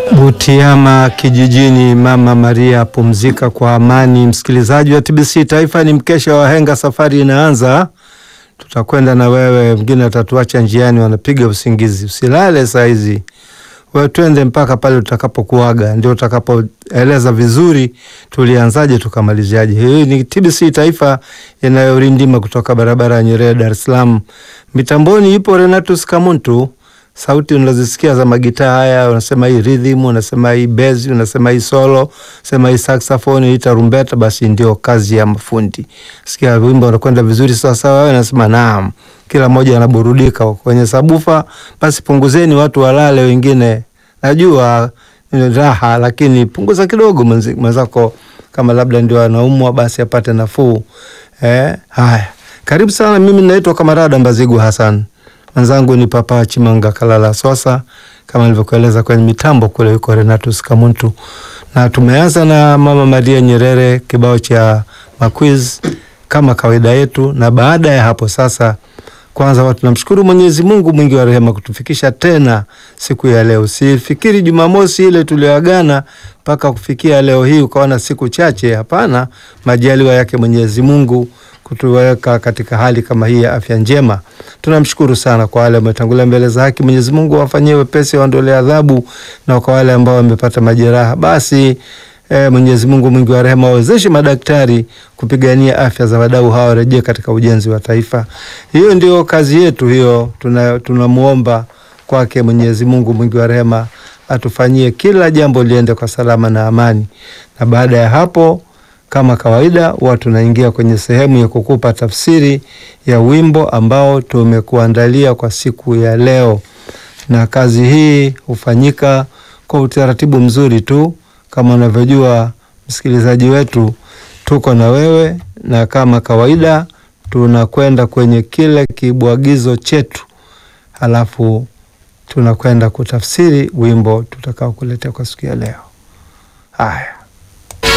Butiama kijijini, Mama Maria pumzika kwa amani. Msikilizaji wa TBC Taifa, ni mkesha wa henga, safari inaanza. Tutakwenda na wewe, wengine watatuacha njiani, wanapiga usingizi. Usilale saa hizi, wewe twende mpaka pale utakapokuaga, ndio utakapoeleza vizuri tulianzaje tukamaliziaje. Hii ni TBC Taifa inayorindima kutoka barabara ya Nyerere, Dar es Salaam. Mitamboni ipo Renatus Kamuntu sauti unazisikia za magitaa haya, unasema hii rhythm, unasema hii bass, unasema hii solo, unasema hii saxophone, hii tarumbeta, basi ndio kazi ya mafundi. Sikia wimbo unakwenda vizuri sawa sawa, wewe unasema naam, kila mmoja anaburudika kwenye sabufa. Basi punguzeni, watu walale, wengine najua raha, lakini punguza kidogo, mwenzako kama labda ndio anaumwa, basi apate nafuu. Eh, haya, karibu sana. Mimi naitwa Kamarada Mbazigu Hassan mwenzangu ni Papa Chimanga Kalala Swasa, kama nilivyokueleza kwenye mitambo kule yuko Renatus Kamuntu, na tumeanza na Mama Maria Nyerere, kibao cha maquiz kama kawaida yetu. Na baada ya hapo sasa, kwanza watu namshukuru Mwenyezi Mungu mwingi wa rehema kutufikisha tena siku ya leo. Sifikiri Jumamosi ile tulioagana mpaka kufikia leo hii ukaona siku chache. Hapana, majaliwa yake Mwenyezi Mungu kutuweka katika hali kama hii ya afya njema. Tunamshukuru sana kwa wale wametangulia mbele za haki. Mwenyezi Mungu awafanyie wepesi, waondolee adhabu, na kwa wale ambao wamepata majeraha basi E, Mwenyezi Mungu mwingi wa rehema wawezeshe madaktari kupigania afya za wadau hawa warejee katika ujenzi wa taifa. Hiyo ndio kazi yetu hiyo, tunamuomba tuna kwake Mwenyezi Mungu mwingi wa rehema atufanyie kila jambo liende kwa salama na amani. Na baada ya hapo kama kawaida huwa tunaingia kwenye sehemu ya kukupa tafsiri ya wimbo ambao tumekuandalia kwa siku ya leo, na kazi hii hufanyika kwa utaratibu mzuri tu. Kama unavyojua msikilizaji wetu, tuko na wewe, na kama kawaida tunakwenda kwenye kile kibwagizo chetu, halafu tunakwenda kutafsiri wimbo tutakao kuletea kwa siku ya leo. Haya.